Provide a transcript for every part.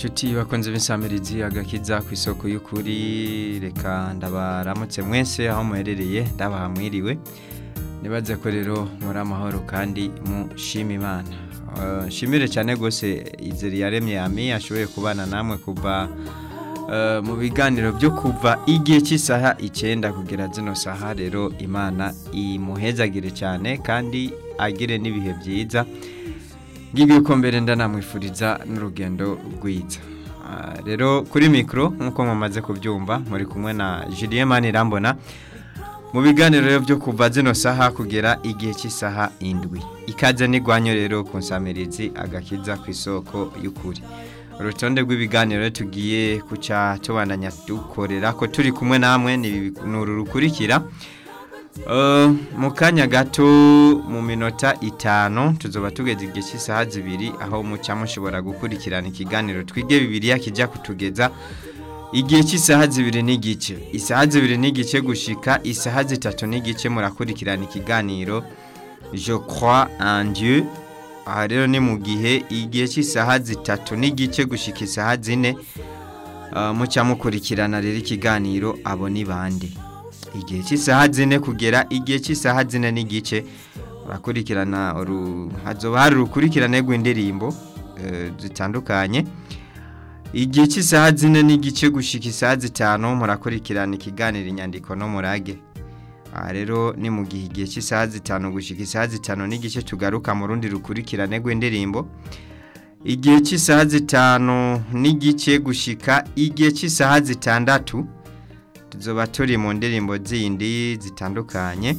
inshuti bakunze b'insamirizi agakiza ku isoko y'ukuri reka ndabaramutse mwese aho muherereye ndabaha mwiriwe nibaze ko rero muri amahoro kandi mushima imana Eh, nshimire cyane rwose izeri yaremye yami ashoboye kubana namwe kuva eh, mu biganiro byo kuva igihe cy'isaha icyenda kugera zino saha rero imana imuhezagire cyane kandi agire n'ibihe byiza ngibyo ko mbere ndanamwifuriza n'urugendo rwiza Ah, rero kuri mikoro nk'uko mumaze kubyumva muri kumwe na Julien Manirambona mu biganiro rero byo kuva zino saha kugera igihe cy'isaha indwi ikaze n'igwanyo rero ku nsamirizi agakiza ku isoko y'ukuri urutonde rw'ibiganiro rero tugiye kuca tubandanya dukorera ko turi kumwe namwe ni ibi- ni uru rukurikira Eh, mu kanya gato mu minota itanu tuzoba tugeze igihe cy'isaha zibiri aho muca mushobora gukurikirana ikiganiro twige bibiliya kijya kutugeza igihe cy'isaha zibiri n'igice isaha zibiri n'igice gushika isaha zitatu n'igice murakurikirana ikiganiro je crois en dieu aha rero ni mu gihe igihe cy'isaha zitatu n'igice gushika isaha zine Uh, muca mukurikirana rero ikiganiro abo ni bande igihe cy'isaha zine kugera igihe cy'isaha zine n'igice urakurikirana uru- hazoba hari urukurikirane rw'indirimbo eh, zitandukanye igihe cy'isaha zine n'igice gushika isaha zitanu murakurikirana ikiganiro inyandiko no murage aha rero ni mu gihe igihe cy'isaha zitanu gushika isaha zitanu n'igice tugaruka mu rundi rukurikirane rw'indirimbo igihe cy'isaha zitanu n'igice gushika igihe cy'isaha zitandatu tuzoba turi mu ndirimbo zindi zitandukanye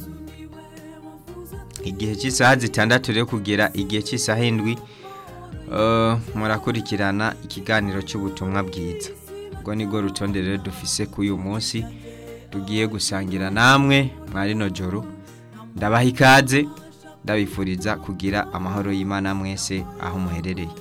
igihe cy'isaha zitandatu rero kugera igihe cy'isaha indwi eh, murakurikirana ikiganiro cy'ubutumwa bwiza ubwo nibwo rutonde rero dufise k'uyu munsi tugiye gusangira namwe mwa rino joro ndabaha ikaze ndabifuriza kugira amahoro y'imana mwese aho muherereye